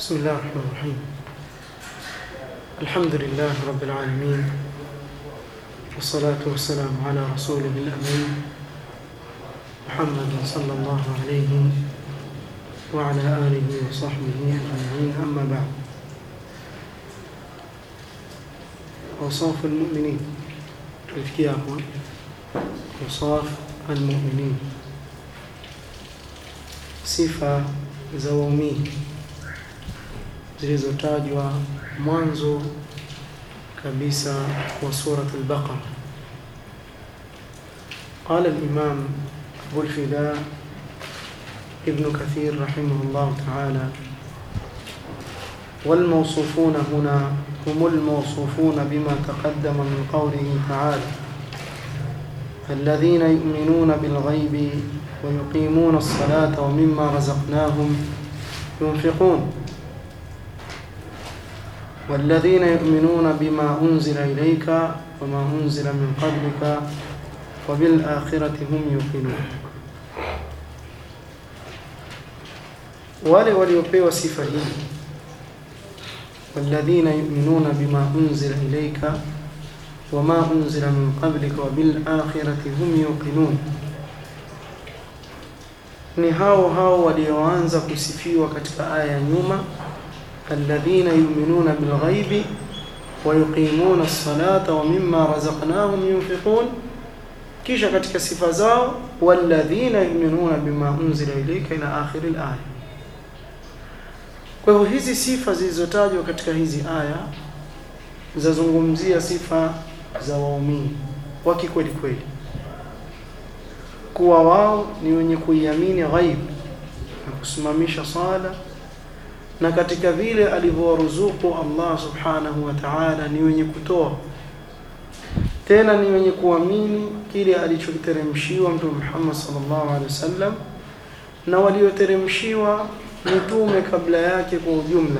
بسم الله الرحمن الرحيم الحمد لله رب العالمين والصلاة والسلام على رسوله الأمين محمد صلى الله عليه وعلى آله وصحبه أجمعين أما بعد أوصاف المؤمنين tulifikia hapo awsaf almuminin sifa za waumini zilizotajwa mwanzo kabisa wa surat al-Baqara قال الإمام أبو الفداء ابن كثير رحمه الله تعالى والموصوفون هنا هم الموصوفون بما تقدم من قوله تعالى الذين يؤمنون بالغيب ويقيمون الصلاة ومما رزقناهم ينفقون والذين يؤمنون بما أنزل إليك وما أنزل من قبلك وبالآخرة هم يوقنون wale waliopewa sifa hii walladhina yu'minuna bima unzila ilayka wama unzila min qablika wa bil akhirati hum yuqinun ni hao hao walioanza kusifiwa katika aya ya nyuma alladhina yu'minuna bil ghaibi wa yuqimuna as-salata wa mimma razaqnahum yunfiqun kisha katika sifa zao walladhina yu'minuna bima unzila ilayka ila akhir al-aya kwa hivyo hizi sifa zilizotajwa katika hizi aya zazungumzia sifa za waumini wa kikweli kweli, kuwa wao ni wenye kuiamini ghaib na kusimamisha sala, na katika vile alivyowaruzuku Allah subhanahu wa ta'ala ni wenye kutoa, tena ni wenye kuamini kile alichokiteremshiwa Mtume Muhammad sallallahu alaihi wasallam na walioteremshiwa mitume kabla yake kwa ujumla,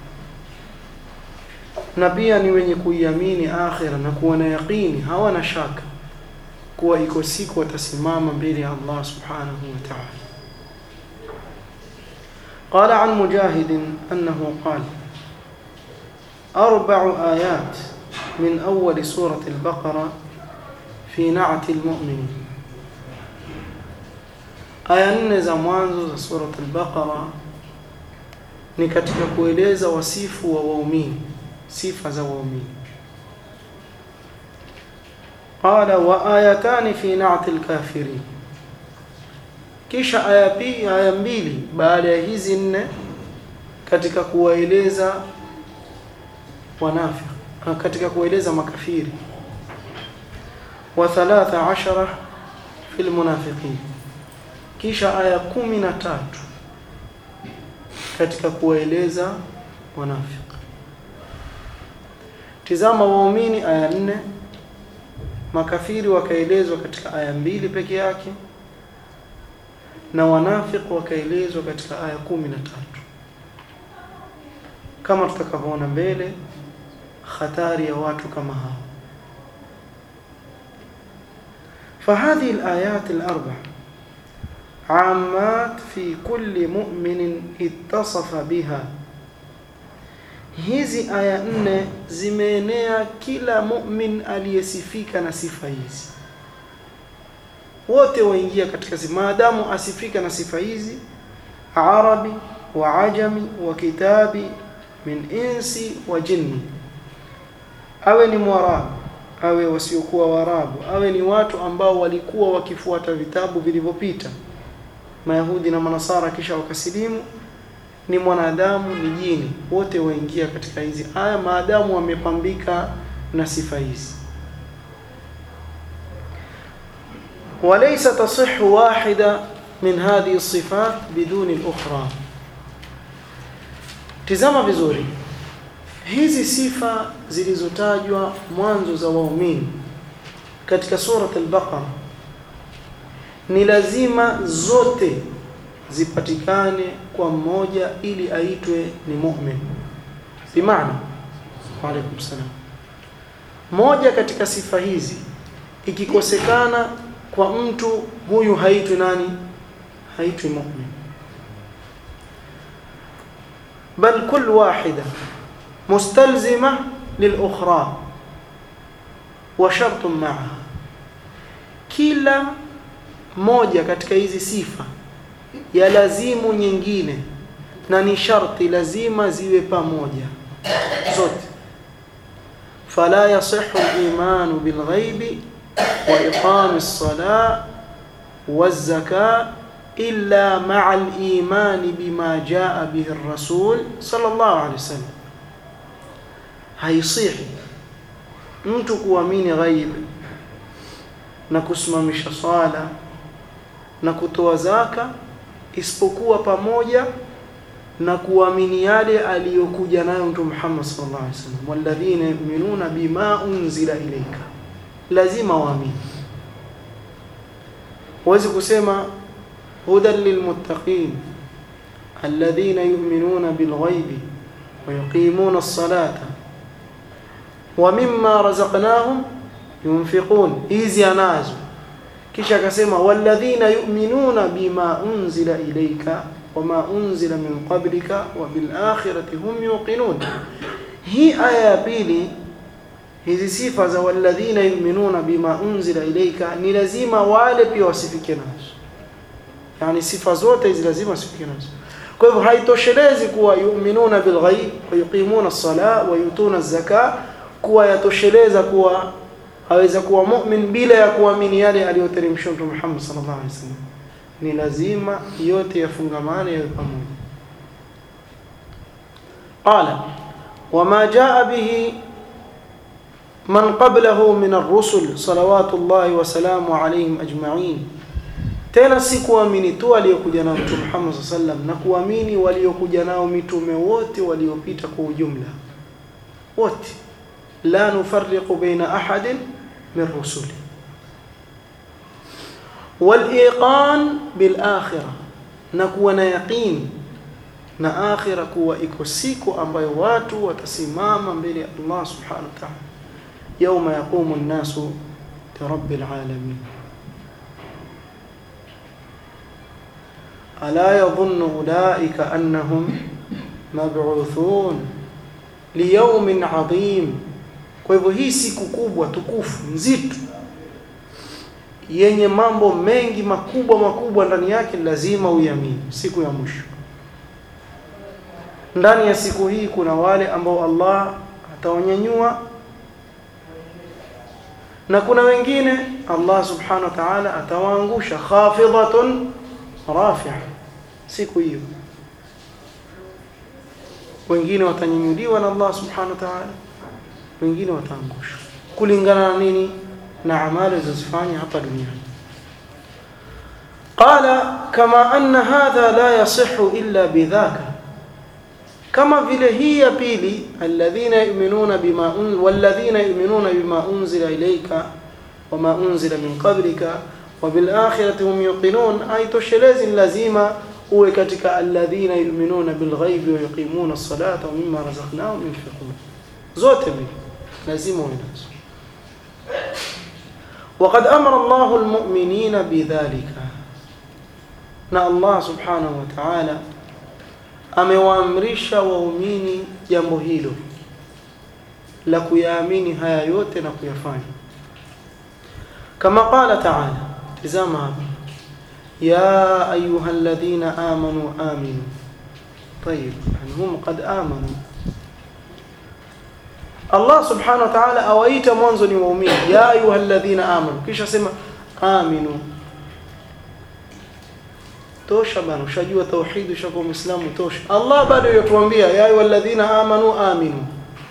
na pia ni wenye kuiamini akhira na kuwa na yaqini, hawana shaka kuwa iko siku watasimama mbele ya Allah subhanahu wa ta'ala. قال عن مجاهد أنه قال أربع آيات من أول سورة البقرة في نعت المؤمنين aya nne za mwanzo za surat al-Baqara ni katika kueleza wasifu wa waumini, sifa za waumini. Qala wa ayatani fi na'ti al-kafirin, kisha aya pili, aya mbili baada ya hizi nne katika kuwaeleza wanafiki, katika kueleza makafiri, wa thalatha ashara fi al-munafiqin kisha aya kumi na tatu katika kuwaeleza wanafiki. Tizama waumini aya nne, makafiri wakaelezwa katika aya mbili peke yake, na wanafiki wakaelezwa katika aya kumi na tatu kama tutakavyoona mbele, hatari ya watu kama hao. فهذه الآيات الأربع عامات في كل مؤمن اتصف بها hizi aya nne zimeenea kila mu'min aliyesifika na sifa hizi wote waingia katika sifa maadamu asifika na sifa hizi arabi wa ajami wa kitabi min insi wa jinni awe ni mwarabu awe wasiokuwa warabu awe ni watu ambao walikuwa wakifuata vitabu vilivyopita Mayahudi na Manasara kisha wakasilimu, ni mwanadamu ni jini, wote waingia katika hizi aya maadamu wamepambika na sifa hizi. walaysa tasihhu wahida min hadhihi sifat biduni al-ukhra. Tizama vizuri hizi sifa zilizotajwa mwanzo za waumini katika surat al-Baqara ni lazima zote zipatikane kwa mmoja ili aitwe ni mu'min. Bimaana, wa alaikum salam, moja katika sifa hizi ikikosekana kwa mtu huyu haitwi nani? Haitwi mu'min. bal kull wahida mustalzima lilukhra wa shartun ma'aha kila moja katika hizi sifa ya lazimu nyingine na ni sharti lazima ziwe pamoja zote fala yasihhu al-iman bil ghaibi wa iqam as-salah waz-zakah illa ma'a al-iman bima jaa bihi ar-rasul sallallahu alayhi wasallam haisihi mtu kuamini ghaib na kusimamisha swala na kutoa zaka isipokuwa pamoja na kuamini yale aliyokuja nayo Mtume Muhammad sallallahu alaihi wasallam, walladhina yu'minuna bima unzila ilayka, lazima waamini. Huwezi kusema hudan lilmuttaqin alladhina yu'minuna bilghaibi wa yuqimuna as-salata wa mimma razaqnahum yunfiqun, hizi anazo kisha akasema walladhina yu'minuna bima unzila ilayka wama unzila min qablika wa bil akhirati hum yuqinun. Hii aya ya pili, hizi sifa za walladhina yu'minuna bima unzila ilayka ni lazima wale pia wasifike nazo, yani sifa zote hizi lazima wasifike nazo. Kwa hivyo haitoshelezi kuwa yu'minuna bil ghaib wa yuqimuna as-salah wa yutuna az-zakah, kuwa yatosheleza kuwa aweza kuwa mu'min bila ya kuamini yale aliyoteremshwa Mtume Muhammad sallallahu alaihi wasallam. Ni lazima yote yafungamane yawe pamoja. Qala wama jaa bihi man qablahu min ar-rusul salawatullahi wa salamu alayhim ajma'in, tena si kuamini tu aliyokuja nao Mtume Muhammad sallallahu alaihi wasallam, na kuamini waliokuja nao mitume wote waliopita kwa ujumla wote, la nufarriqu baina ahadin min rusuli waliqan bilakhira, na kuwa na yaqin na akhira, kuwa iko siku ambayo watu watasimama mbele ya Allah subhanahu wa ta'ala, yauma yaqumu nnasu lirabbil alamin. Ala yadhunnu ulaika annahum mab'uthun liyawmin adhim. Kwa hivyo hii siku kubwa tukufu nzito yenye mambo mengi makubwa makubwa ndani yake, lazima uiamini. Siku ya mwisho, ndani ya siku hii kuna wale ambao Allah atawanyanyua na kuna wengine Allah subhanahu wa ta'ala atawaangusha, khafidhatun rafi'a. Siku hiyo wengine watanyanyuliwa na Allah subhanahu wa ta'ala, wengine wataangushwa kulingana na nini? na amali zilizofanya hapa duniani. Qala kama anna hadha la yasihu illa bidhaka, kama vile hii ya pili, alladhina yu'minuna bima walladhina yu'minuna bima unzila ilayka wama unzila min qablika wa bil akhirati hum yuqinun, aitoshelezi lazima uwe katika alladhina yu'minuna bil ghaibi wa yuqimuna as-salata wa mimma razaqnahum yunfiqun. Zote mbili lazima uwe nazo. وقد أمر الله المؤمنين بذلك na Allah subhanahu wa ta'ala amewaamrisha waumini jambo hilo la kuyaamini haya yote na kuyafanya kama qala ta'ala tizama hapa ya ayuha alladhina amanu aminu طيب يعني هم قد آمنوا Allah subhanahu wa ta'ala awaita mwanzo ni waumini, ya ayuha alladhina amanu, kisha sema aminu. Tosha bana, ushajua tauhid, ushakuwa Muislamu, tosha. Allah bado yatuambia ya ayuha alladhina amanu aminu,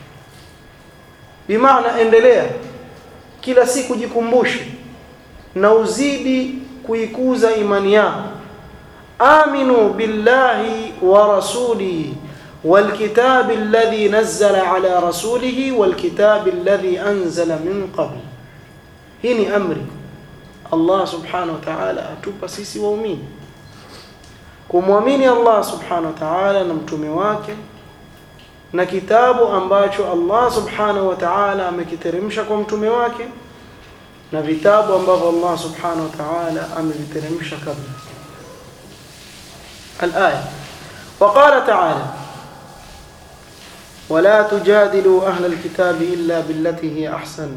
bimaana endelea kila siku, jikumbushe na uzidi kuikuza imani yako. Aminu billahi wa rasulihi والكتاب الذي نزل على رسوله والكتاب الذي أنزل من قبل هنا أمري الله سبحانه وتعالى أتوبا سيسي وأمين kumwamini Allah subhanahu wa ta'ala na mtume wake na kitabu ambacho Allah subhanahu wa ta'ala amekiteremsha kwa mtume wake na vitabu ambavyo Allah subhanahu wa ta'ala ameviteremsha kabla. Al-aya. Wa qala ta'ala ولا تجادلوا أهل الكتاب إلا بالتي هي أحسن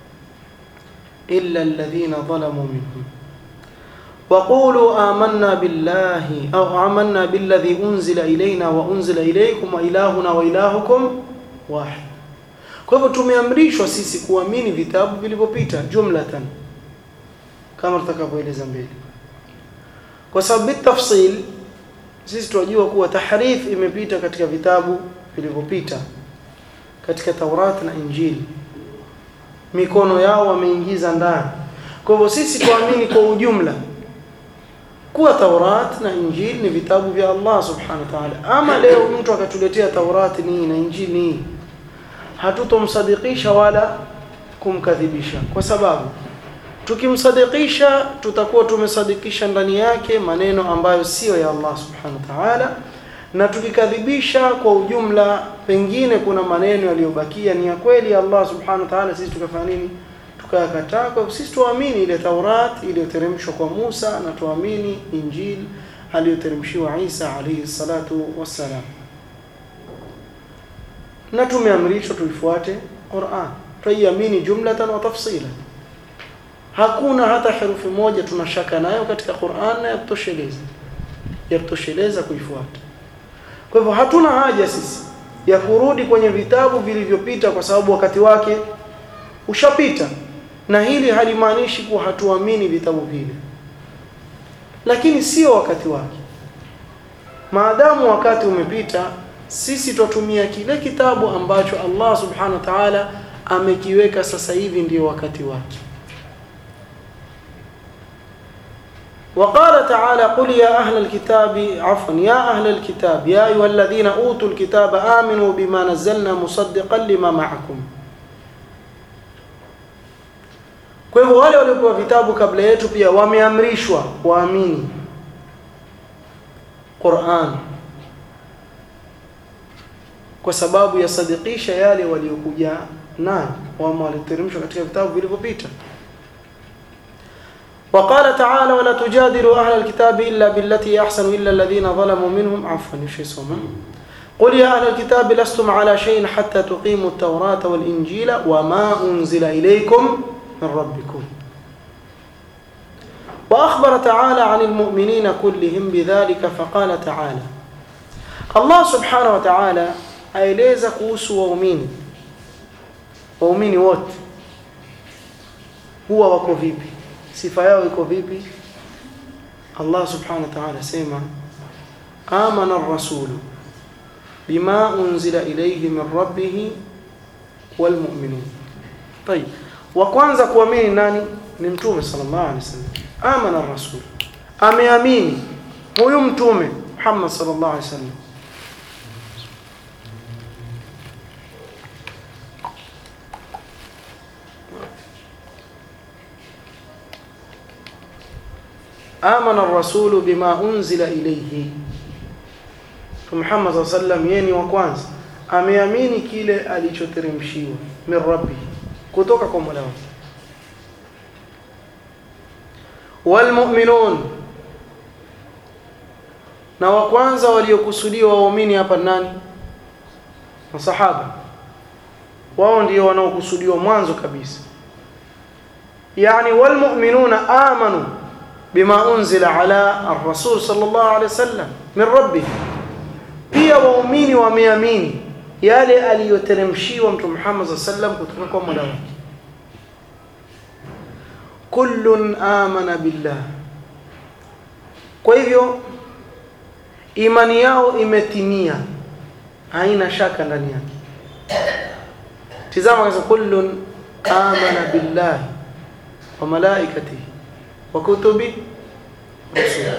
إلا الذين ظلموا منهم وقولوا آمنا بالله أو آمنا بالذي أنزل إلينا وأنزل إليكم وإلهنا وإلهكم واحد kwa hivyo tumeamrishwa sisi kuamini vitabu vilivyopita jumlatan kama tutakavyoeleza mbele kwa sababu bitafsil sisi tunajua kuwa tahrif imepita katika vitabu vilivyopita katika Taurat na Injili mikono yao wameingiza ndani kwa hivyo sisi tuamini kwa ujumla kuwa Taurat na Injili ni vitabu vya Allah subhanahu wa ta'ala ama leo mtu akatuletea Taurat ni na Injili ni hatutomsadikisha wala kumkadhibisha kwa sababu tukimsadikisha tutakuwa tumesadikisha ndani yake maneno ambayo sio ya Allah subhanahu wa ta'ala na tukikadhibisha kwa ujumla pengine kuna maneno yaliyobakia ni ya kweli ya Allah subhanahu wa ta'ala sisi tukafanya nini tukayakataa kwa sisi tuamini ile Taurat iliyoteremshwa kwa Musa na tuamini Injili aliyoteremshiwa Isa alayhi salatu wassalam na tumeamrishwa tuifuate Qur'an tuiamini jumlatan wa tafsilan hakuna hata herufi moja tunashaka nayo katika Qur'an na yatosheleza yatosheleza kuifuata kwa hivyo hatuna haja sisi ya kurudi kwenye vitabu vilivyopita kwa sababu wakati wake ushapita na hili halimaanishi kuwa hatuamini vitabu vile lakini sio wakati wake maadamu wakati umepita sisi twatumia kile kitabu ambacho Allah subhanahu wa ta'ala amekiweka sasa hivi ndio wakati wake وقال تعالى قل يا أهل الكتاب عفوا يا أهل الكتاب يا أيها الذين أوتوا الكتاب آمنوا بما نزلنا مصدقا لما معكم kwa hivyo wale waliopewa vitabu kabla yetu pia wameamrishwa waamini Qur'an kwa sababu ya sadikisha yale waliokuja nayo wama waliteremshwa katika vitabu vilivyopita وقال تعالى ولا تجادلوا أهل الكتاب إلا بالتي أحسن إلا الذين ظلموا منهم عفوا قل يا أهل الكتاب لستم على شيء حتى تقيموا التوراة والإنجيل وما أنزل إليكم من ربكم وأخبر تعالى عن المؤمنين كلهم بذلك فقال تعالى الله سبحانه وتعالى aeleza kuhusu waumini waumini wote huwa wako vipi sifa yao iko vipi Allah subhanahu wa ta'ala sema amana ar-rasulu bima unzila ilayhi min rabbih wal mu'minun طيب wa kwanza kuamini nani ni mtume sallallahu alaihi wasallam amana ar-rasul ameamini huyu mtume Muhammad sallallahu alaihi wasallam amana ar-rasulu bima unzila ilayhi Muhammad sallallahu alaihi wasallam yeye ni wa kwanza ameamini kile alichoteremshiwa min rabbi kutoka kwa Mola wake walmu'minun na wa kwanza waliokusudiwa waumini hapa nani masahaba wao ndio wanaokusudiwa mwanzo kabisa yani walmu'minuna amanu bima unzila ala ar-rasul sallallahu alaihi wasallam min rabbih pia waumini wameamini yale aliyoteremshiwa mtume Muhammad sallallahu alaihi wasallam kutoka kwa Mola wake kullun amana billah kwa hivyo imani yao imetimia haina shaka ndani yake tizama kasa kullun amana billahi wa malaikatihi wa kutubi rusulihi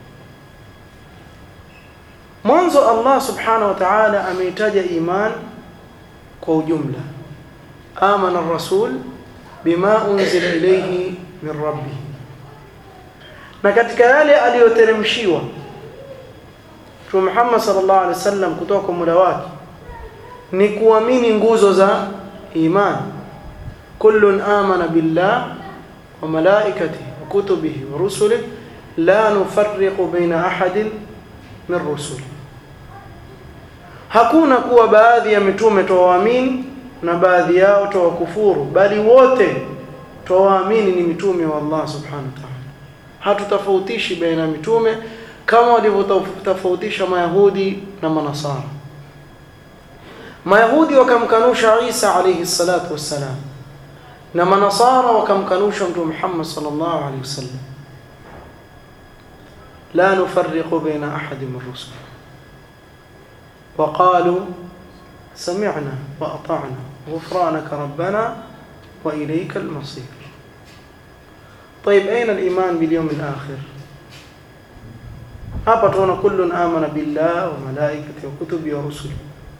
mwanzo Allah subhanahu wa ta'ala ameitaja iman kwa ujumla amana ar-rasul bima unzila ilayhi min rabbih na katika yale aliyoteremshiwa Mtume Muhammad sallallahu alaihi wasallam kutoka kwa Mola wake ni kuamini nguzo za iman kullun amana billah wa malaikatihi wa kutubihi wa rusulihi la nufarriqu baina ahadin min rusuli hakuna kuwa baadhi ya mitume twawaamini na baadhi yao twawakufuru bali wote twawaamini ni mitume wa Allah subhanahu wa ta'ala hatutofautishi baina ya mitume kama walivyotofautisha mayahudi na manasara mayahudi wakamkanusha Isa alayhi salatu wassalam na manasara wakamkanusha mtume Muhammad sallallahu alayhi wasallam la nufarriqu baina ahadin min rusul وقالوا سمعنا وأطعنا غفرانك ربنا وإليك المصير طيب أين الإيمان باليوم الآخر hapa tunaona kullun amana billah wa malaikati wa kutubi wa rusuli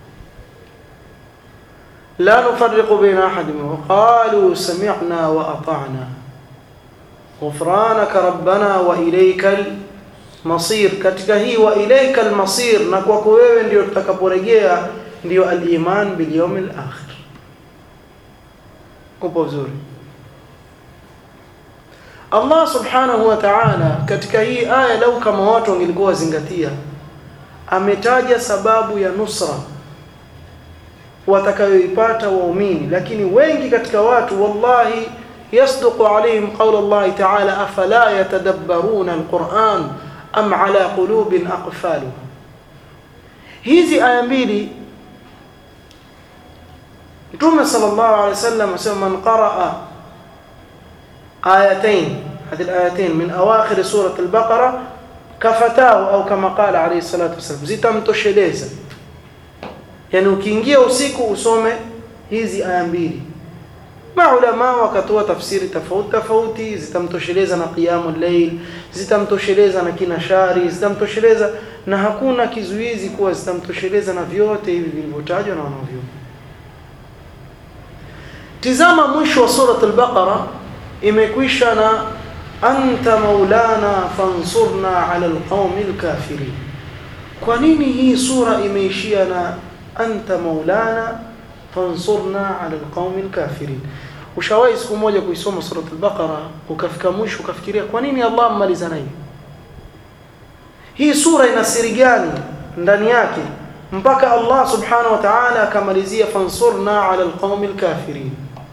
la nufarriqu baina ahadin wa qalu sami'na wa ata'na ghufranaka rabbana wa ilaykal masir katika hii wa ilaykal masir na kwako wewe ndio tutakaporejea ndio al-iman bil yawmil akhir upo vizuri Allah subhanahu wa ta'ala katika hii aya lau kama watu wangelikuwa wazingatia ametaja sababu ya nusra watakayoipata waumini lakini wengi katika watu wallahi yasduqu alayhim qawla Allah ta'ala afala yatadabbaruna alquran am ala qulubin aqfaluha hizi aya mbili Mtume sallallahu alayhi wasallam asema man qaraa آيتين هذه الآيتين من أواخر سورة البقرة كفتاه أو كما قال عليه الصلاة والسلام zitamtosheleza yani ukiingia usiku usome hizi aya mbili maulama wakatoa tafsiri tofauti tofauti zitamtosheleza na qiyamul layl zitamtosheleza na kina shari zitamtosheleza na hakuna kizuizi kuwa zitamtosheleza na vyote hivi vilivyotajwa na wanavyoni tizama mwisho wa surat al-baqara imekwisha na anta maulana fansurna ala alqaumi alkafirin kwa nini hii sura imeishia na anta maulana fansurna ala alqaumi alkafirin ushawahi siku moja kuisoma surat al-baqara ukafika mwisho ukafikiria kwa nini Allah ammaliza nayo hii sura ina siri gani ndani yake mpaka Allah subhanahu wa ta'ala akamalizia fansurna ala alqaumi alkafirin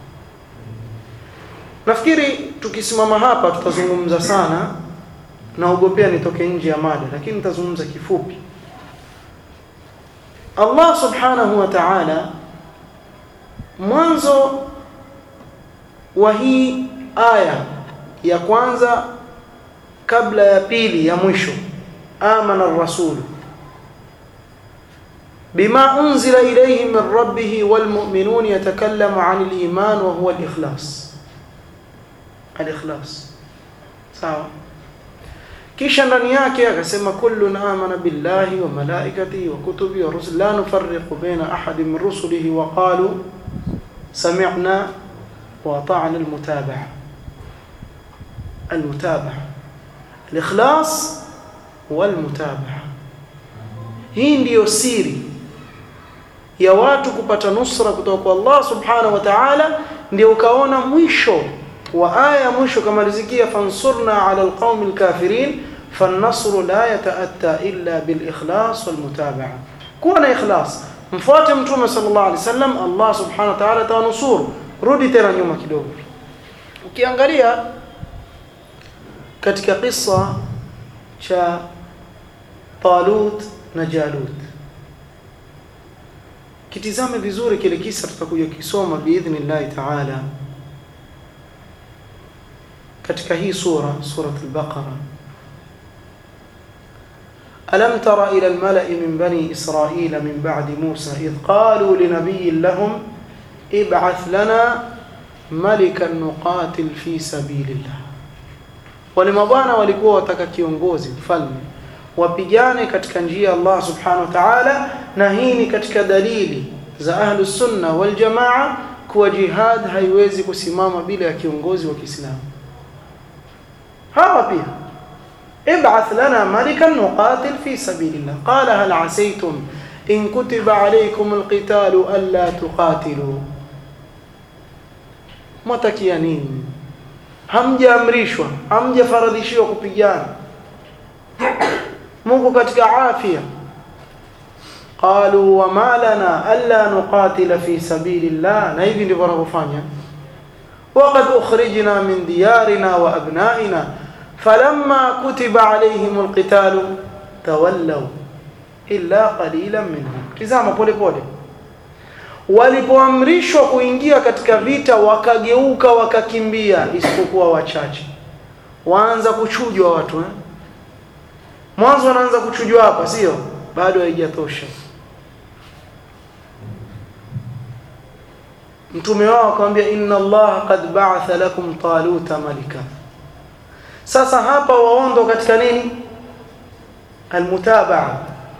Nafikiri tukisimama hapa tutazungumza sana naogopea nitoke nje ya mada lakini nitazungumza kifupi. Allah Subhanahu wa Ta'ala mwanzo wa hii aya ya kwanza kabla ya pili ya mwisho amana ar-rasul bima unzila ilayhi min rabbih wal mu'minun yatakallamu 'anil iman wa huwa al-ikhlas al-ikhlas sawa kisha ndani yake akasema kullun amana billahi wa malaikatihi wa kutubihi wa rusuli la nufarriqu baina ahadin min rusulihi wa qalu sami'na wa ata'na al-mutaba'a al-mutaba'a al-ikhlas wal-mutaba'a hii ndiyo siri ya watu kupata nusra kutoka kwa Allah subhanahu wa ta'ala ndio ukaona mwisho wa aya mwisho kamalizikia fansurna ala alqaumi alkafirin فالنصر لا يتأتى إلا بالإخلاص والمتابعة كون إخلاص mfuate mtume sallallahu alaihi wasallam Allah subhanahu wa ta'ala atanusuru rudi tena nyuma kidogo ukiangalia katika kisa cha Talut na Jalut kitizame vizuri kile kisa tutakuja kisoma biidhnillah ta'ala katika hii sura surat al-Baqara ألم تر إلى الملأ من بني إسرائيل من بعد موسى إذ قالوا لنبي لهم ابعث لنا ملكا نقاتل في سبيل الله walimabwana walikuwa wataka kiongozi mfalme wapigane katika njia ya Allah subhanahu wa ta'ala na hii ni katika dalili za ahlu sunna wal jamaa kuwa jihad haiwezi kusimama bila ya kiongozi wa Kiislamu hawa pia ابعث لنا ملكا نقاتل في سبيل الله قال هل عسيتم إن كتب عليكم القتال ألا تقاتلوا matakia nini hamjaamrishwa hamjafaradhishiwa kupigana Mungu katika afya qalu wama lana alla nuqatila fi sabilillah na hivi ndivyo wanavyofanya وقد أخرجنا من ديارنا وأبنائنا فلما كتب عليهم القتال تولوا إلا قليلا منهم tizama pole pole walipoamrishwa kuingia katika vita wakageuka wakakimbia isipokuwa wachache waanza kuchujwa watu eh? mwanzo wanaanza kuchujwa hapa sio bado haijatosha mtume wao akamwambia inna allaha qad ba'atha lakum taluta malika sasa hapa waondo katika nini almutabaa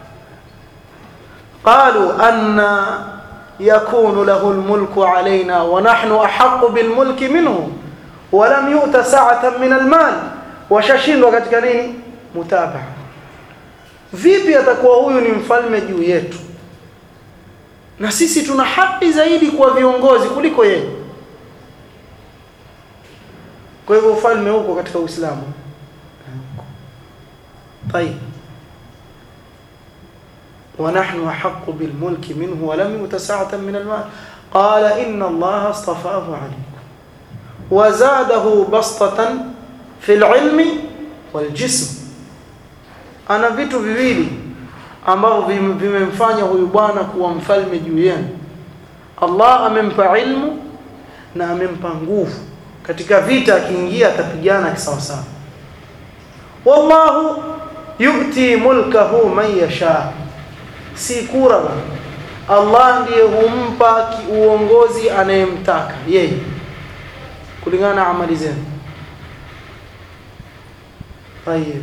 qalu anna yakunu lahu almulku alaina wa nahnu ahaqqu bilmulki minhu wa lam yu'ta sa'atan min almal washashindwa katika nini mutabaa vipi atakuwa huyu ni mfalme juu yetu na sisi tuna haki zaidi kwa viongozi kuliko yeye kwa hivyo ufalme huko katika Uislamu طيب ونحن أحق بالملك منه ولم يؤت سعة من المال قال إن الله اصطفاه عليكم وزاده بسطة في العلم والجسم أنا vitu viwili ambavyo vimemfanya huyu bwana kuwa mfalme juu yenu Allah amempa ilmu na amempa nguvu katika vita akiingia atapigana kisawasawa wallahu yu'ti mulkahu man yasha si kura Allah ndiye humpa uongozi anayemtaka yeye kulingana na amali zenu tayeb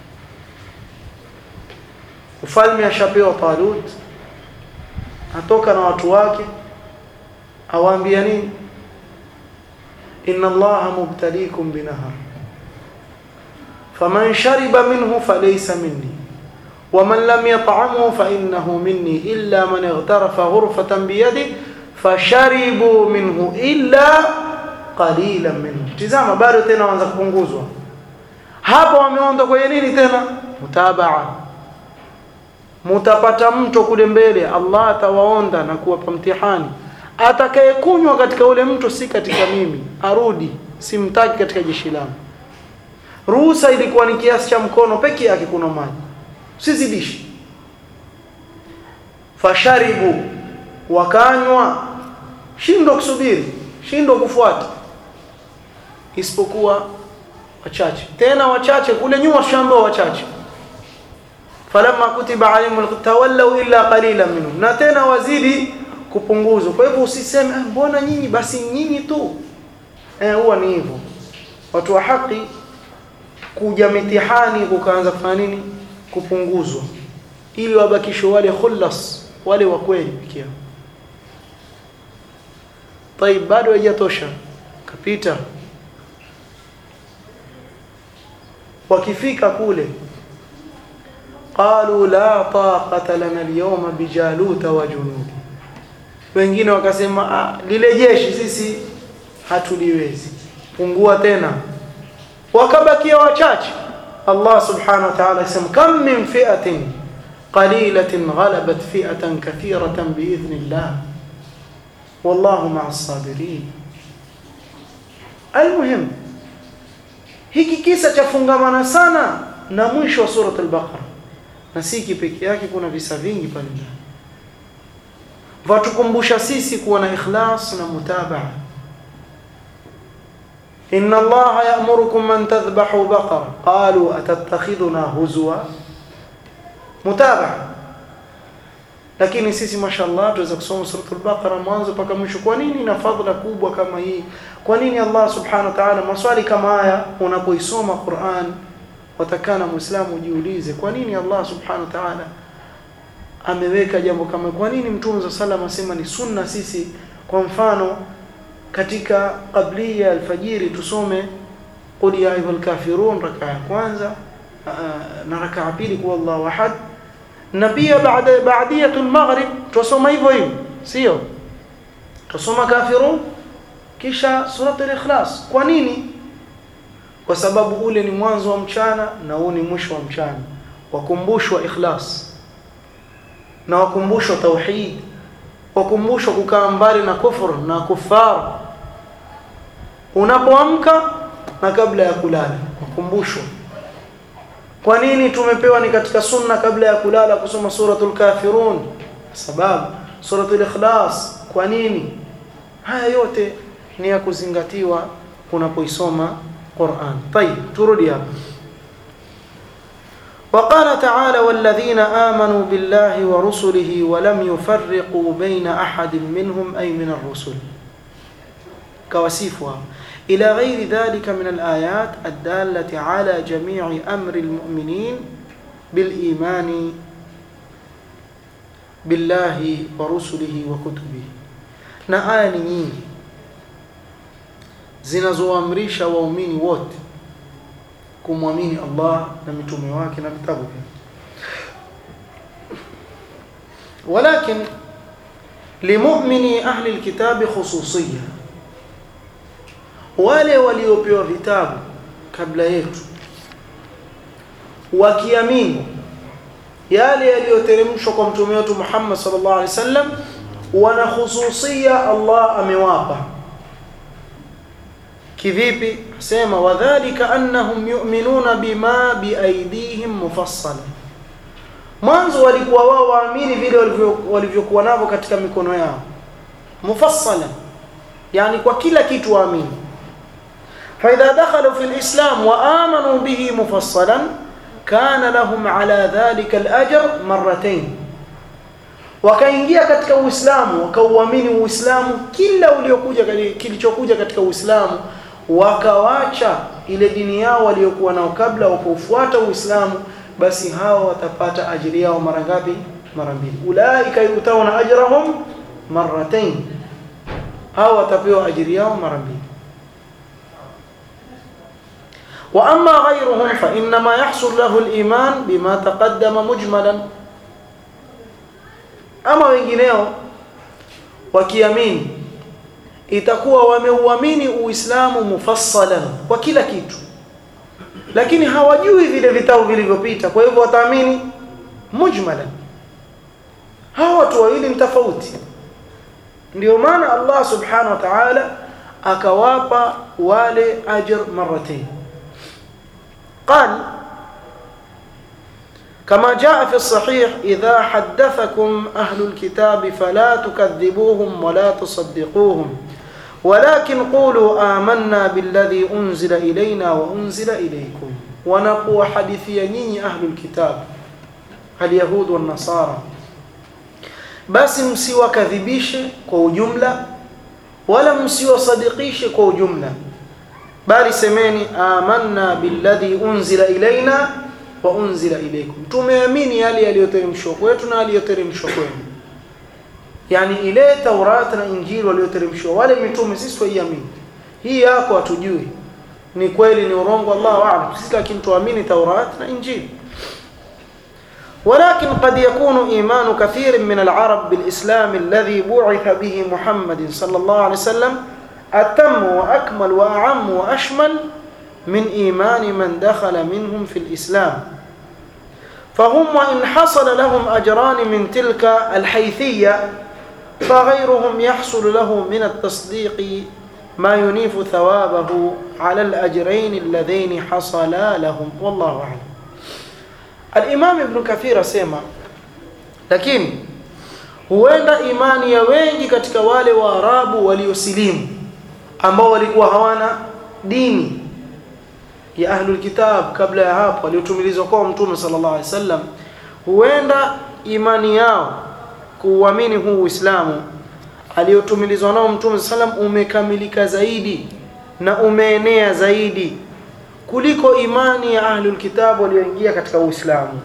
ufalme ashapewa Talut atoka na watu wake awaambia nini inna allaha mubtaliikum binahar faman shariba minhu falaysa minni waman lam yat'amhu fa innahu minni illa man ightarafa ghurfatan biyadi fasharibu minhu illa qalilan minhu tizama bado tena waanza kupunguzwa hapa wameonda kwenye nini tena mutabaa mutapata mto kule mbele Allah atawaonda na kuwapa mtihani atakayekunywa katika ule mto si katika mimi arudi simtaki katika jeshi langu ruhusa ilikuwa ni kiasi cha mkono peke yake kuna maji usizidishi fasharibu wakanywa shindo kusubiri shindo kufuata isipokuwa wachache tena wachache kule nyuma tushambao wachache falamma kutiba alayhim tawallaw illa qalilan minhum na tena wazidi kupunguzwa kwa hivyo usiseme mbona nyinyi basi nyinyi tu eh huwa ni hivyo watu wa haki kuja mitihani kukaanza kufanya nini kupunguzwa ili wabakishwe wale khullas wale wa kweli pekee yao طيب bado haijatosha kapita wakifika kule qalu la taqata lana alyawma bijaluta wa junudi wengine wakasema ah, lile jeshi sisi hatuliwezi pungua tena wakabakia wachache Allah subhanahu wa ta'ala yasema kam min fi'atin qalilatin ghalabat fi'atan kathiratan biidhnillah wallahu ma'as sabirin almuhim hiki kisa cha fungamana sana na mwisho wa surat al-baqara na si peke yake kuna visa vingi pale ndani vatukumbusha sisi kuwa na ikhlas na mutabaa inna allaha ya'murukum an tadhbahu baqara qalu atattakhiduna huzwa mutabaa lakini sisi mashallah tuweza kusoma suratul baqara mwanzo mpaka mwisho kwa nini na fadhila kubwa kama hii kwa nini Allah subhanahu wa ta'ala maswali kama haya unapoisoma Qur'an watakana muislamu ujiulize kwa nini Allah subhanahu wa ta'ala ameweka jambo kama kwa nini mtume za sallam asema ni sunna sisi kwa mfano katika qablia alfajiri tusome qul ya ayyuhal kafirun raka ya kwanza na raka ya pili kwa Allahu ahad na pia baada baadiyatul maghrib tusoma hivyo hivyo sio tusoma kafirun kisha suratul ikhlas kwa nini kwa sababu ule ni mwanzo wa mchana na huu ni mwisho wa mchana wakumbushwa ikhlas na wakumbushwa tauhid wakumbushwa kukaa mbali na kufur na kufar unapoamka na kabla ya kulala wakumbushwa kwa nini tumepewa ni katika sunna kabla ya kulala kusoma suratul kafirun sababu suratul ikhlas kwa nini haya yote ni ya kuzingatiwa unapoisoma Qur'an طيب turudi hapa وقال تعالى والذين آمنوا بالله ورسله ولم يفرقوا بين أحد منهم أي من الرسل كواسيفها إلى غير ذلك من الآيات الدالة على جميع أمر المؤمنين بالإيمان بالله ورسله وكتبه na aya ni nyingi zinazoamrisha waumini wote kumwamini Allah na mitume wake na vitabu vyake walakin limu'mini ahli alkitabi khususiyya wale waliopewa vitabu kabla yetu wakiamini yale yaliyoteremshwa kwa mtume wetu Muhammad sallallahu alaihi wasallam wana khususia Allah amewapa kivipi sema wadhālika annahum yu'minuna bima biaydihim mufassala mwanzo walikuwa wao waamini vile walivyokuwa navyo katika mikono yao mufassala yani kwa kila kitu waamini فإذا دخلوا في الإسلام وآمنوا به مفصلا كان لهم على ذلك الأجر مرتين wakaingia katika Uislamu wakauamini Uislamu kila uliokuja kilichokuja katika Uislamu wakawacha ile dini yao waliokuwa nao kabla wakaufuata Uislamu basi hao watapata ajiri yao mara ngapi mara mbili ulaika yutawna ajrahum marratayn hao watapewa ajiri yao mara mbili واما غيرهم فانما يحصل له الايمان بما تقدم مجملا ama wengineo wakiamini itakuwa wameuamini uislamu mufassalan kwa kila kitu lakini hawajui vile vitabu vilivyopita kwa hivyo wataamini mujmalan hawa watu wawili ni tofauti ndio maana Allah subhanahu wa ta'ala akawapa wale ajr marratayn قال كما جاء في الصحيح إذا حدثكم أهل الكتاب فلا تكذبوهم ولا تصدقوهم ولكن قولوا آمنا بالذي أنزل إلينا وأنزل إليكم ونقوى حديثيني أهل الكتاب اليهود والنصارى بس msiwa kadhibishe kwa ujumla wala msiwasadikishe kwa ujumla bali semeni amanna billadhi unzila ilaina wa unzila ilaykum tumeamini yale yaliyoteremshwa kwetu na yaliyoteremshwa kwenu yani ile Taurat na Injili walioteremshwa wale mitume sisi tuiamini hii yako hatujui ni kweli ni urongo Allah aalam sisi lakini tuamini Taurat na Injili ولكن قد يكون إيمان كثير من العرب بالإسلام الذي بعث به محمد صلى الله عليه وسلم أتم وأكمل وأعم وأشمل من إيمان من دخل منهم في الإسلام فهم وإن حصل لهم أجران من تلك الحيثية فغيرهم يحصل له من التصديق ما ينيف ثوابه على الأجرين اللذين حصلا لهم والله أعلم الإمام ابن كثير سيما لكن huenda imani ya wengi katika wale waarabu waliosilimu ambao walikuwa hawana dini ya ahlul kitab kabla ya hapo waliotumilizwa kwa mtume sallallahu alaihi wasallam huenda imani yao kuuamini huu Uislamu aliyotumilizwa nao mtume sallam umekamilika zaidi na umeenea zaidi kuliko imani ya ahlul kitab walioingia katika Uislamu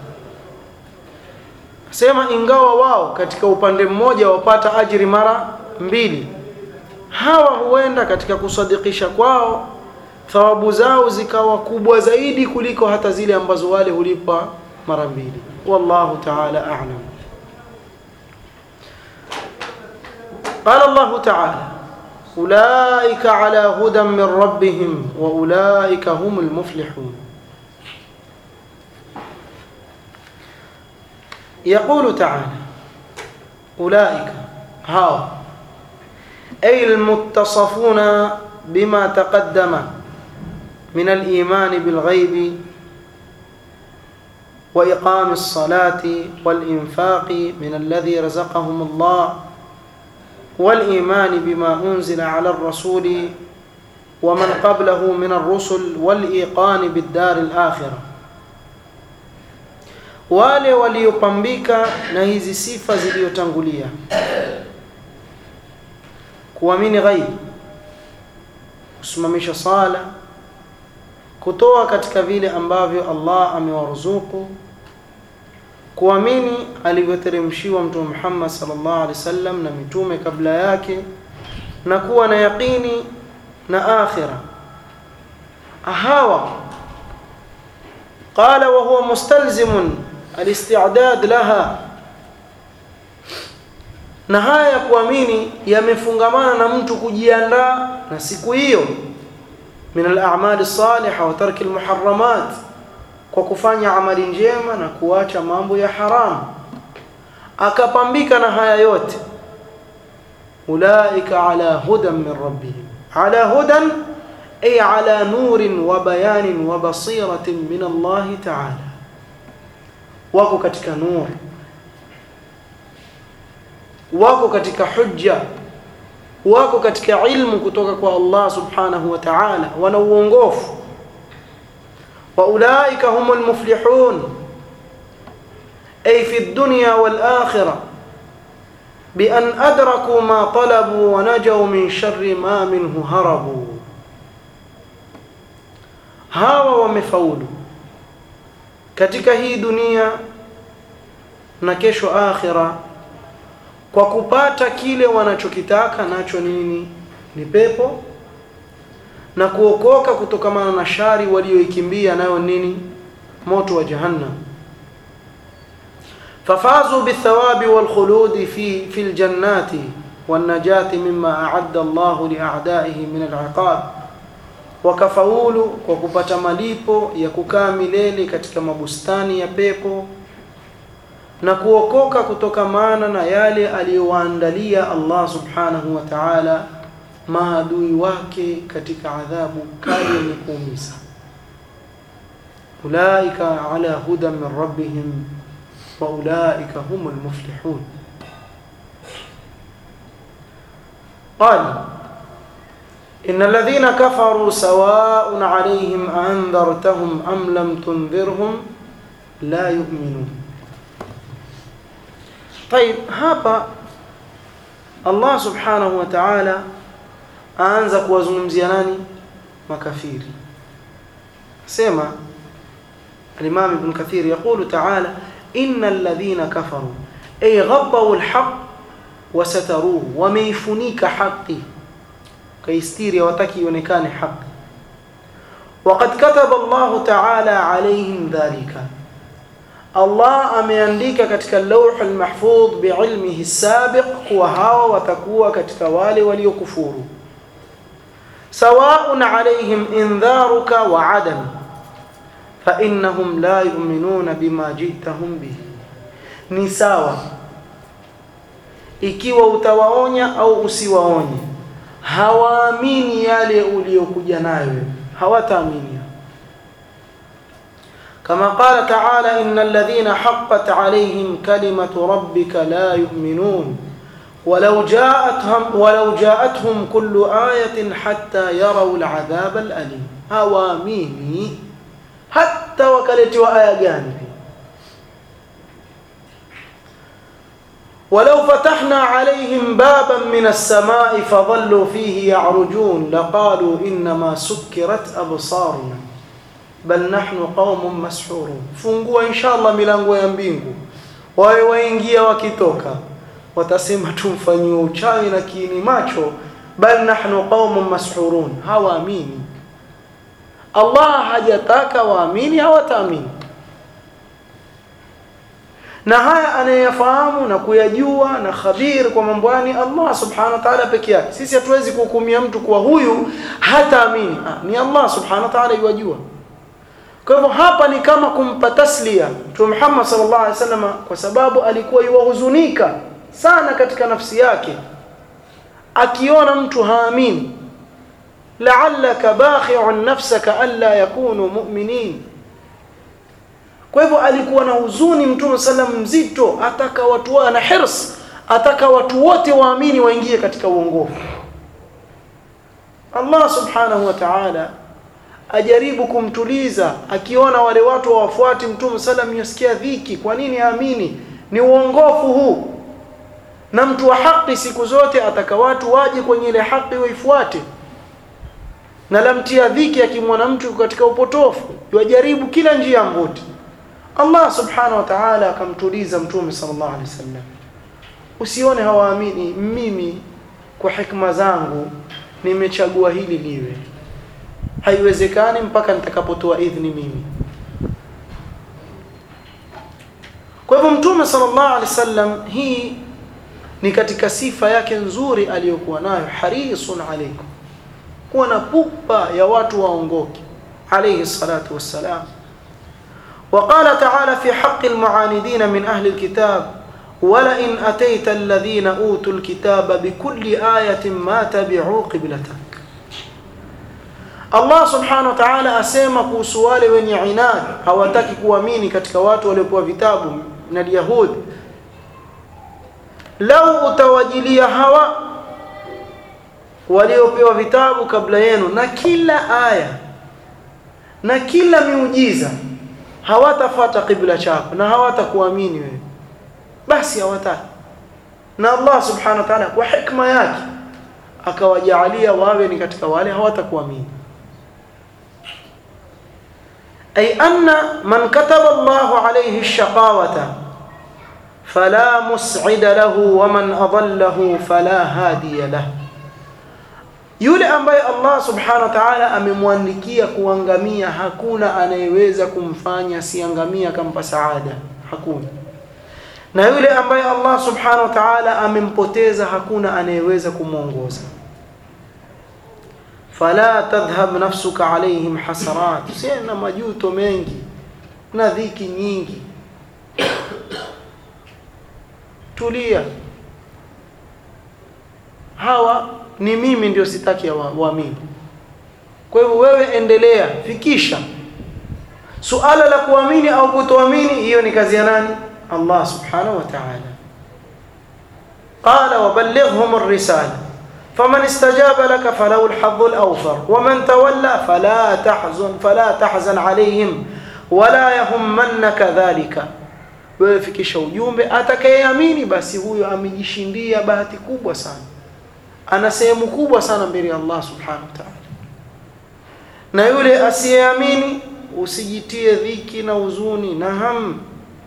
sema ingawa wao katika upande mmoja wapata ajiri mara mbili hawa huenda katika kusadikisha kwao thawabu zao zikawa kubwa zaidi kuliko hata zile ambazo wale hulipa mara mbili wallahu ta'ala a'lam قال الله تعالى أولئك على هدى من ربهم وأولئك هم المفلحون يقول تعالى ulaika hao ay almuttasafuna bima taqaddama min aliman bilghayb وإقام الصلاة والإنفاق من الذي رزقهم الله والإيمان بما أنزل على الرسول ومن قبله من الرسل والإيقان بالدار الآخرة wale waliopambika na hizi sifa zilizotangulia kuamini ghaibi kusimamisha sala kutoa katika vile ambavyo Allah amewaruzuku kuamini alivyoteremshiwa mtume Muhammad sallallahu alaihi wasallam na mitume kabla yake na kuwa na yaqini na akhira hawa qala wa huwa mustalzimun alisti'dad laha na haya ya kuamini yamefungamana na mtu kujiandaa na siku hiyo min al-a'mal as-salihah wa tarki al-muharramat kwa kufanya amali njema na kuacha mambo ya haramu akapambika na haya yote ulaika ala hudan min rabbihim ala hudan ay ala nurin wa bayanin wa basiratin min Allah ta'ala wako katika nur wako katika hujja wako katika ilmu kutoka kwa Allah subhanahu wa ta'ala wana uongofu wa ulaika humul muflihun ay fi dunya wal akhirah bi an adraku ma talabu wa najaw min sharri ma minhu harabu hawa wamefaulu katika hii dunia na kesho akhira kwa kupata kile wanachokitaka nacho nini ni pepo na kuokoka kutokamana na shari walioikimbia nayo nini moto wa jahannam fafazu bithawabi walkhuludi fi fi aljannati والنجاة مما أعد الله لأعدائه من العقاب wakafaulu kwa kupata malipo ya kukaa milele katika mabustani ya pepo na kuokoka kutokamana na yale aliyowaandalia Allah subhanahu wa ta'ala maadui wake katika adhabu kali yenye kuumiza ulaika ala hudan min rabbihim wa ulaika humul muflihun قال إن الذين كفروا سواء عليهم أنذرتهم أم لم تنذرهم لا يؤمنون طيب hapa Allah subhanahu wa ta'ala aanza kuwazungumzia nani makafiri sema al-Imam Ibn Kathir يقول تعالى إن الذين كفروا أي غطوا الحق وستروه وميفنيك حقي kaistiri hawataki ionekane haki وقد كتب الله تعالى عليهم ذلك Allah ameandika katika lauh almahfudh biilmihi sabiq kuwa hawa watakuwa katika wale waliokufuru sawaun alayhim indharuka wa adam fa innahum la yu'minuna bima jitahum bihi ni sawa ikiwa utawaonya au usiwaonye hawaamini yale uliyokuja nayo hawataamini كما قال تعالى إن الذين حقت عليهم كلمة ربك لا يؤمنون ولو جاءتهم ولو جاءتهم كل آية حتى يروا العذاب الأليم هواميني حتى وكلتوا آية جانبي ولو فتحنا عليهم بابا من السماء فظلوا فيه يعرجون لقالوا إنما سكرت أبصارنا bal nahnu qaumun mashhurun fungua inshallah milango ya mbingu wawe waingia wakitoka watasema tumfanyiwe uchawi na kiini macho bal nahnu qaumun mashhurun hawaamini Allah hajataka waamini hawataamini na haya anayefahamu na kuyajua na khabir kwa mambo yani Allah subhanahu wa ta'ala peke yake sisi hatuwezi kuhukumia mtu kwa huyu hataamini ah, ni Allah subhanahu wa ta'ala yajua kwa hivyo hapa ni kama kumpa taslia Mtume Muhammad sallallahu alaihi wasallam kwa sababu alikuwa yuwahuzunika sana katika nafsi yake akiona mtu haamini la'allaka bakhi'un nafsaka alla yakunu mu'minin kwa hivyo alikuwa na huzuni mtume sallam mzito ataka watu ana hirs ataka watu wote waamini waingie katika uongofu Allah subhanahu wa ta'ala ajaribu kumtuliza akiona wale watu hawafuati mtume sallam yasikia dhiki kwa nini aamini ni uongofu huu na mtu wa haki siku zote ataka watu waje kwenye ile haki waifuate na lamtia dhiki akimwona mtu katika upotofu yajaribu kila njia mvuti Allah subhanahu wa ta'ala akamtuliza mtume sallallahu alaihi wasallam usione hawaamini mimi kwa hikma zangu nimechagua hili liwe haiwezekani mpaka nitakapotoa idhni mimi kwa hivyo mtume sallallahu alaihi wasallam hii ni katika sifa yake nzuri aliyokuwa nayo harisun alaikum kuwa na pupa ya watu waongoke alayhi salatu wassalam وقال تعالى في حق المعاندين من أهل الكتاب ولئن أتيت الذين أوتوا الكتاب بكل آية ما تبعوا قبلتك Allah subhanahu wa ta'ala asema kuhusu wale wenye inadi hawataki kuamini katika watu waliopewa vitabu na Yahudi lau utawajilia hawa waliopewa vitabu kabla yenu na kila aya na kila miujiza hawatafuata kibla chako na hawatakuamini wewe basi hawataki na Allah subhanahu wa ta'ala kwa hikma yake akawajaalia wawe ni katika wale hawatakuamini أي أن من كتب الله عليه الشقاوة فلا مسعد له ومن أضله فلا هادي له yule ambaye Allah subhanahu wa ta'ala amemwandikia kuangamia hakuna anayeweza kumfanya siangamia akampa saada hakuna na yule ambaye Allah subhanahu wa ta'ala amempoteza hakuna anayeweza kumwongoza fala tadhhab nafsuka alaihim hasarat usiena majuto mengi na dhiki nyingi tulia hawa ni mimi ndio sitaki waamini kwa hivyo wewe endelea fikisha suala la kuamini au kutoamini hiyo ni kazi ya nani Allah subhanahu wa ta'ala qala waballighhum ar-risala فمن استجاب لك فله الحظ الأوفر ومن تولى فلا تحزن فلا تحزن عليهم ولا يهمنك ذلك wewe fikisha ujumbe atakayeamini basi huyo amejishindia bahati kubwa sana ana sehemu kubwa sana mbele ya Allah subhanahu wa ta'ala na yule asiyeamini usijitie dhiki na huzuni na ham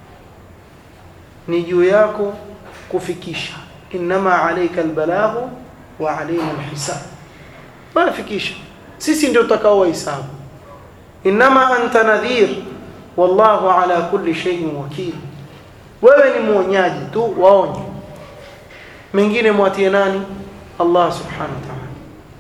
ni juu yako kufikisha inma alayka albalaghu wa alayna alhisab bafikisha sisi ndio tutakao wahesabu inma anta nadhir wallahu ala kulli shay'in wakil wewe ni mwonyaji tu waonye mengine mwatie nani Allah subhanahu wa ta'ala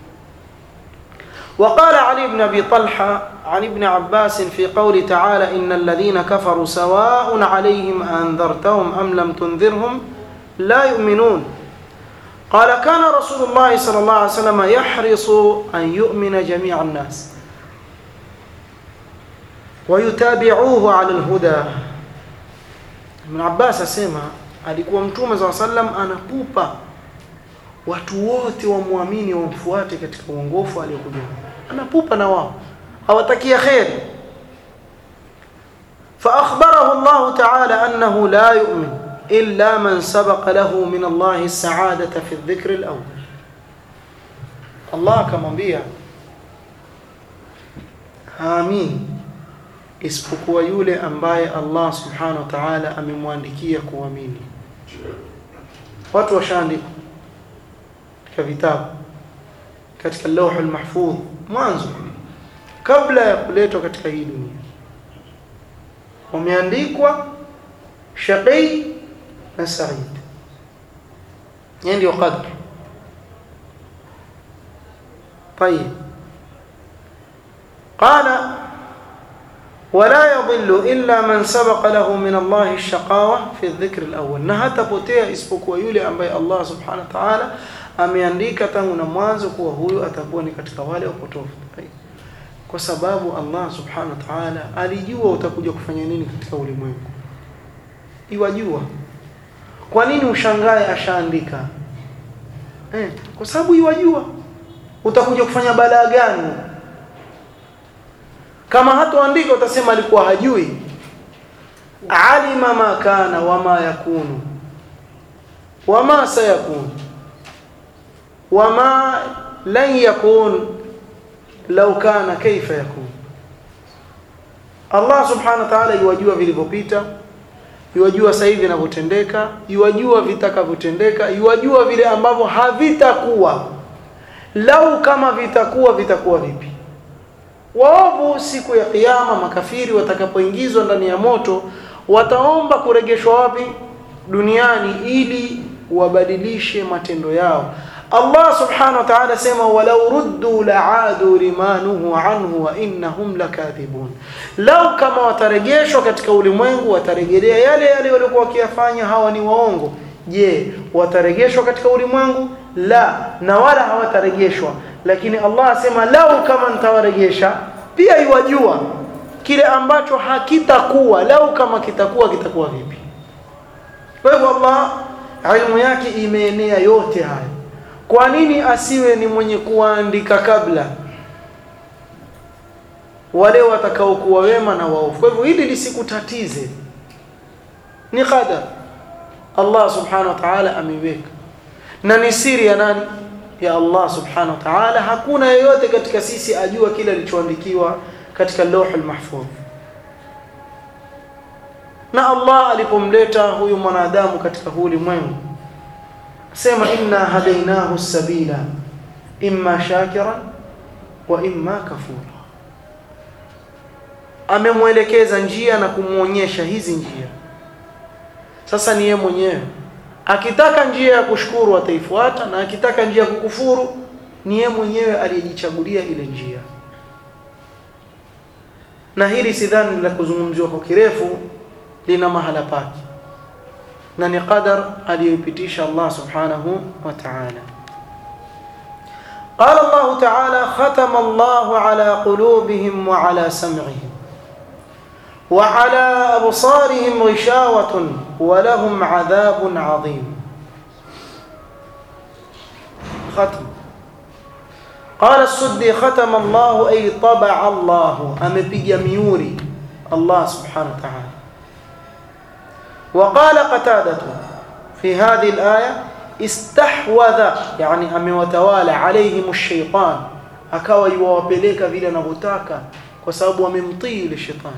وقال علي بن ابي طلحه عن ابن عباس في قول تعالى ان الذين كفروا سواء عليهم انذرتهم ام لم تنذرهم لا يؤمنون قال كان رسول الله صلى الله عليه وسلم يحرص ان يؤمن جميع الناس ويتابعوه على الهدى ابن عباس اسمع alikuwa mtume صلى الله عليه وسلم anapupa watu wote wamwamini wamfuate katika uongofu aliyokuja anapupa na wao hawatakia kheri فأخبره الله تعالى أنه لا يؤمن إلا من سبق له من الله السعادة في الذكر الأول الله كما بيا آمين isipokuwa yule ambaye Allah subhanahu wa ta'ala amemwandikia kuamini watu washaandika katika vitabu katika lauhul mahfudh mwanzo kabla ya kuletwa katika hii dunia wameandikwa shaqi na sa'id yani ndio qadr طيب قال ولا يضل إلا من سبق له من الله الشقاوة في الذكر الأول na hatapotea isipokuwa yule ambaye Allah subhanahu wa ta'ala ameandika tangu na mwanzo kuwa huyu atakuwa ni katika wale wapotofu kwa sababu Allah subhanahu wa ta'ala alijua utakuja kufanya nini katika ulimwengu iwajua kwa nini ushangae ashaandika eh, kwa sababu iwajua utakuja kufanya balaa gani kama hatoandika utasema alikuwa hajui alima ma kana wama yakunu wama sayakun wama lan yakun law kana kaifa yakun Allah subhanahu wa ta'ala yuwajua vilivyopita yuwajua sasa hivi vinavyotendeka yuwajua vitakavyotendeka yuwajua vile ambavyo havitakuwa lau kama vitakuwa vitakuwa vipi waovu siku ya kiyama makafiri watakapoingizwa ndani ya moto wataomba kurejeshwa wapi duniani ili wabadilishe matendo yao Allah subhanahu wa ta'ala sema walau ruddu la'adu limanuhu anhu wa innahum lakathibun lau kama watarejeshwa katika ulimwengu watarejelea yale yale waliokuwa wakiyafanya hawa ni waongo je watarejeshwa katika ulimwengu la na wala hawatarejeshwa lakini Allah asema lau kama nitawarejesha pia iwajua kile ambacho hakitakuwa lau kama kitakuwa kitakuwa vipi kwa hivyo Allah ilmu yake imeenea yote haya kwa nini asiwe ni mwenye kuandika kabla wale watakaokuwa wema na waovu kwa hivyo hili lisikutatize ni qadar Allah subhanahu wa ta'ala ameiweka na ni siri ya nani ya Allah subhanahu wa ta'ala hakuna yeyote katika sisi ajua kile alichoandikiwa katika lauhul mahfuz na Allah alipomleta huyu mwanadamu katika huu ulimwengu sema inna hadainahu sabila imma shakira wa imma kafura amemwelekeza njia na kumwonyesha hizi njia sasa ni yeye mwenyewe akitaka njia ya kushukuru ataifuata na akitaka njia ya kukufuru ni yeye mwenyewe aliyejichagulia ile njia na hili sidhani la kuzungumziwa kwa kirefu lina mahala pake na ni qadar aliyoipitisha Allah subhanahu wa ta'ala قال الله تعالى ختم الله على قلوبهم وعلى سمعهم وعلى أبصارهم غشاوة ولهم عذاب عظيم ختم قال السدي ختم الله أي طبع الله أمبي ميوري الله سبحانه وتعالى وقال قتادة في هذه الآية استحوذ يعني أمي وتوالى عليهم الشيطان akawa yuwapeleka vile anavyotaka kwa sababu wamemtii ile shetani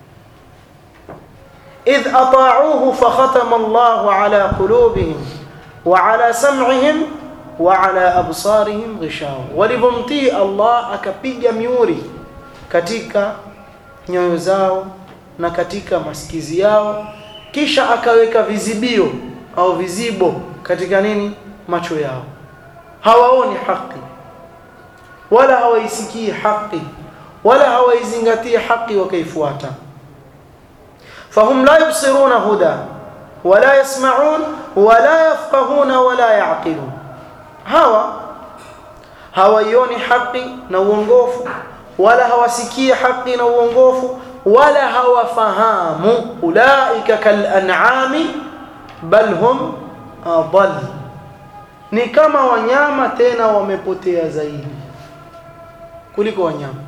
إذ أطاعوه فختم الله على قلوبهم وعلى سمعهم وعلى أبصارهم غشاوة ولبمتي الله akapiga miuri katika nyoyo zao na katika masikizi yao kisha akaweka vizibio au vizibo katika nini macho yao hawaoni haki wala hawaisikii haki wala hawaizingatii haki wakaifuata فهم لا يبصرون هدى ولا يسمعون ولا يفقهون ولا يعقلون hawa hawaioni haki na uongofu wala hawasikii haki na uongofu wala hawafahamu ulaika kalan'ami bal hum adall ni kama wanyama tena wamepotea zaidi kuliko wanyama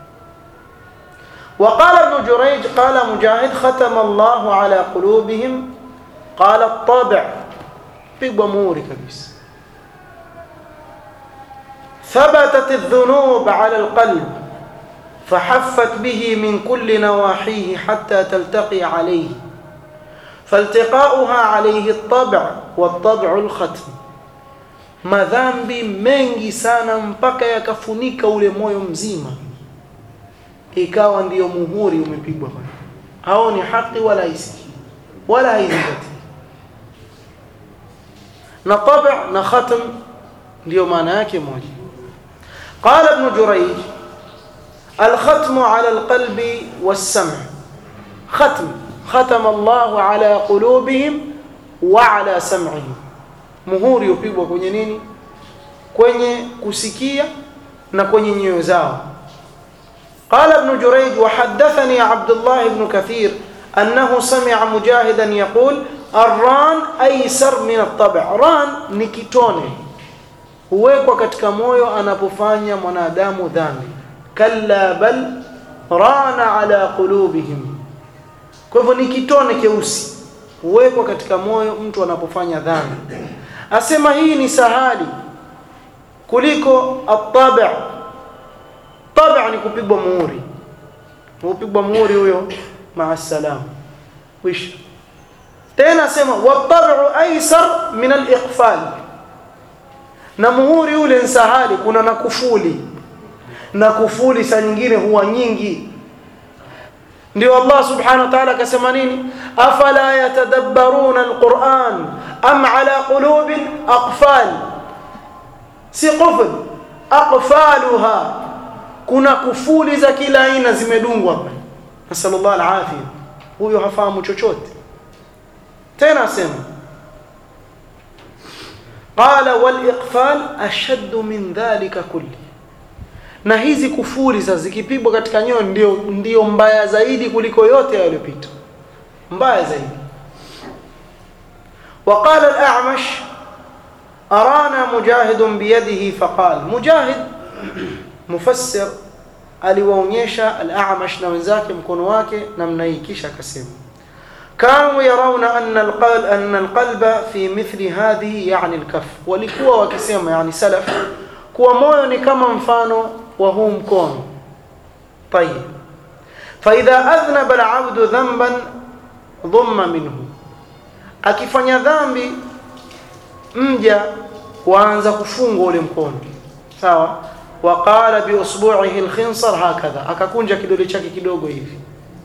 وقال ابن جريج قال مجاهد ختم الله على قلوبهم قال الطبع pigwa muhuri kabisa ثبتت الذنوب على القلب فحفت به من كل نواحيه حتى تلتقي عليه فالتقاؤها عليه الطبع والطبع الختم madhambi mengi sana mpaka yakafunika ule moyo mzima ikawa ndiyo muhuri umepigwa pale haoni haki wala haisiki wala haizingati na tab' na khatm ndiyo maana yake moja qala ibn jurayj الختم على القلب والسمع ختم ختم الله على قلوبهم وعلى سمعهم muhuri upigwa kwenye nini kwenye kusikia na kwenye nyoyo zao قال ابن جريج وحدثني عبد الله بن كثير أنه سمع مجاهدا يقول الران أيسر من الطبع ران ni kitone huwekwa katika moyo anapofanya mwanadamu dhambi kalla bal rana ala qulubihim kwa hivyo ni kitone keusi huwekwa katika moyo mtu anapofanya dhambi asema hii ni sahali kuliko at-tab' tab' ni kupigwa muhuri upigwa muhuri huyo maa salam wisha tena asema wat-tab'u aysar min al-iqfal na muhuri ule ni sahali kuna na kufuli na kufuli saa nyingine huwa nyingi ndio Allah subhanahu wa ta'ala akasema nini afala yatadabbaruna alquran am ala qulubin aqfal si qufl aqfaluha kuna kufuli za kila aina zimedungwa hapa nasallallahu alafia huyo hafahamu chochote tena asema qala wal iqfal ashaddu min dhalika kulli na hizi kufuri sasa zikipigwa katika nyoyo ndio ndio mbaya zaidi kuliko yote yaliyopita mbaya zaidi وقال الأعمش أرانا مجاهد بيده فقال مجاهد مفسر aliwaonyesha al-A'mash na wenzake mkono wake namna hii kisha akasema kanu yarawna anna al-qalb anna al-qalba fi mithli hadhihi yani al-kaf walikuwa wakisema yani salaf kuwa moyo ni kama mfano wa huu mkono طيب فاذا اذنب العبد ذنبا ضم منه akifanya dhambi mja waanza kufungwa ule mkono sawa waqala bi usbu'ihi al-khinsar hakadha akakunja kidole chake kidogo hivi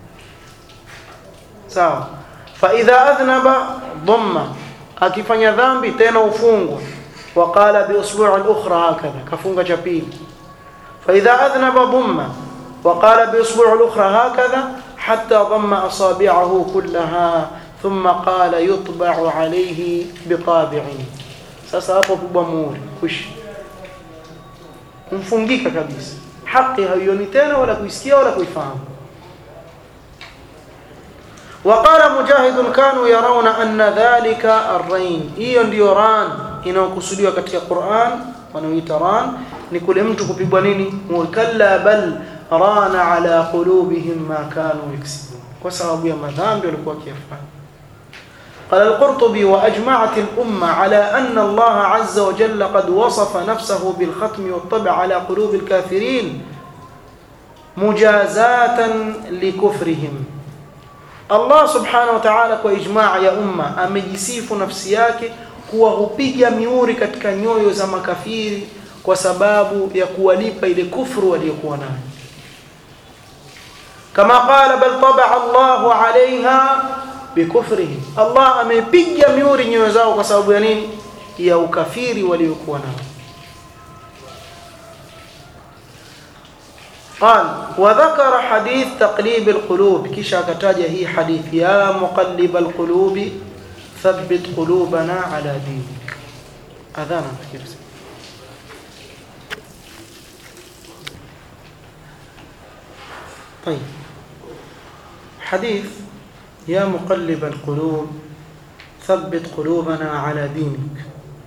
sawa fa idha adhnaba dhamma akifanya dhambi tena ufungwa waqala bi usbu'i al-ukhra hakadha kafunga cha pili fa idha adhnaba dhamma وقال بإصبع الأخرى هكذا حتى ضم أصابعه كلها ثم قال يطبع عليه بطابع sasa hapo pigwa muhuri kuishi kumfungika kabisa haki haioni tena wala kuisikia wala kuifahamu وقال مجاهد كانوا يرون أن ذلك الرين hiyo ndio ran inayokusudiwa katika Qur'an wanaoita ran ni kule mtu kupigwa nini kalla bal rana ala qulubihim ma kanu yaksibun kwa sababu ya madhambi walikuwa wakiyafanya قال القرطبي وأجمعت الأمة على أن الله عز وجل قد وصف نفسه بالختم والطبع على قلوب الكافرين مجازاة لكفرهم الله سبحانه وتعالى وإجماع يا أمة أمجسيف نفسياك kuwa hupiga miuri katika nyoyo za makafiri kwa sababu ya kuwalipa ile kufru waliokuwa nayo kama qala bal tabaa Allahu alaiha bikufrihim Allah amepiga miuri nyoyo zao kwa sababu ya nini ya ukafiri waliokuwa nao قال وذكر حديث تقليب القلوب كيشا كتاجه هي حديث يا مقلب القلوب ثبت قلوبنا على دينك اذانا كيف طيب حديث يا مقلب القلوب ثبت قلوبنا على دينك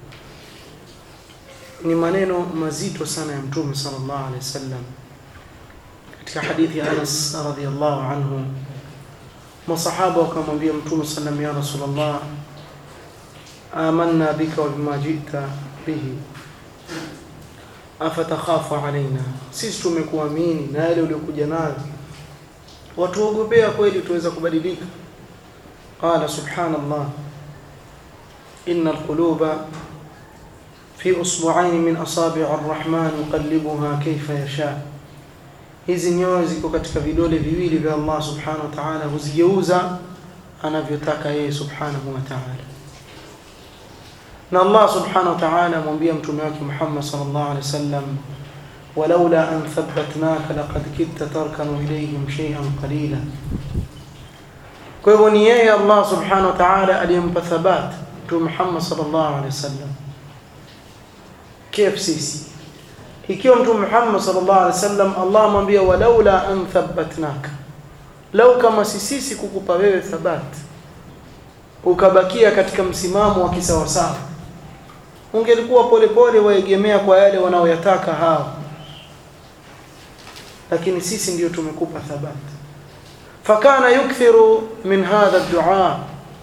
ni maneno mazito sana ya mtume sallallahu alaihi wasallam katika hadithi ya Anas radhiyallahu anhu masahaba wakamwambia mtume sallam ya rasulullah amanna bika wa bima jita bihi afatakhafu alaina sisi tumekuamini na yale uliokuja nayo watuogopea kweli tuweza kubadilika qala subhanallah inna alquluba fi usbu'ain min asabi' arrahman yuqallibuha kayfa yasha hizi nyoyo ziko katika vidole viwili vya Allah subhanahu wa ta'ala huzigeuza anavyotaka yeye subhanahu wa ta'ala na Allah subhanahu wa ta'ala amwambia mtume wake Muhammad sallallahu alaihi wasallam walaula an thabbatnaka laqad kitta tarkanu ilayhim shay'an qalila kwa hivyo ni yeye Allah subhanahu wa ta'ala aliyempa thabat Mtume Muhammad sallallahu alaihi wasallam kif sisi ikiwa Mtume Muhammad sallallahu alaihi wasallam Allah amwambia walaula an thabbatnaka lau kama si sisi kukupa wewe thabat ukabakia katika msimamo wa kisawasawa ungelikuwa polepole waegemea kwa yale wanaoyataka hao lakini sisi ndio tumekupa thabat fakana yukthiru min hadha ad-du'a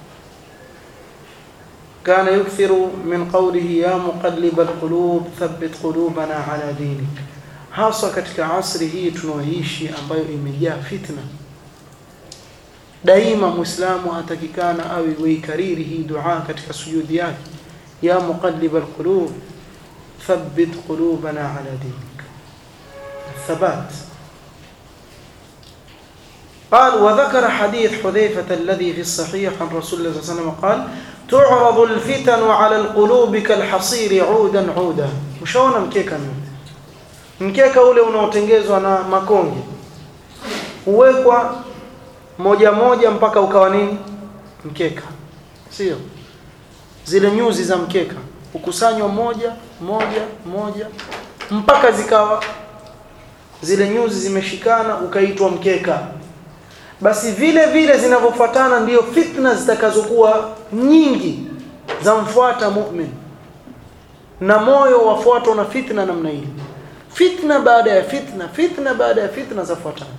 kana yukthiru min qawlihi ya muqallib al-qulub thabbit qulubana ala dinik hasa katika asri hii tunaoishi ambayo imejaa fitna daima muislamu atakikana awe weikariri hii dua katika sujudi yake ya muqallib alqulub thabbit qulubana ala dinik thabat قال وذكر حديث حذيفة الذي في الصحيح عن رسول الله صلى الله عليه وسلم قال تعرض الفتن على القلوب كالحصير عودا عودا مشاونا مكيكا mkeka ule unaotengezwa na makonge huwekwa moja moja mpaka ukawa nini mkeka sio zile nyuzi za mkeka ukusanywa moja moja moja mpaka zikawa zile nyuzi zimeshikana ukaitwa mkeka basi vile vile zinavyofuatana ndio fitna zitakazokuwa nyingi za mfuata mu'min na moyo wafuatwa na fitna namna hii fitna baada ya fitna fitna baada ya fitna zafuatana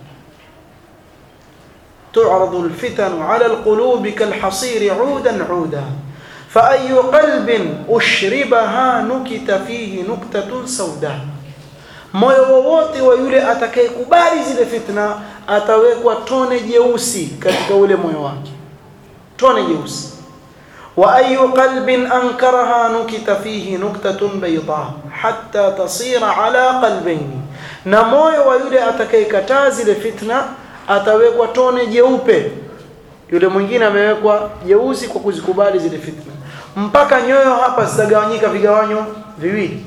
تعرض الفتن على القلوب كالحصير عودا عودا فأي قلب أشربها نكت فيه نكتة سوداء moyo wowote wa yule atakayekubali zile fitna atawekwa tone jeusi katika ule moyo wake tone jeusi wa ayu qalbin ankaraha nukita fihi nuktatun bayda hatta tasira ala qalbayni na moyo wa yule atakayekataa zile fitna atawekwa tone jeupe yule mwingine amewekwa jeusi kwa kuzikubali zile fitna mpaka nyoyo hapa zitagawanyika vigawanyo viwili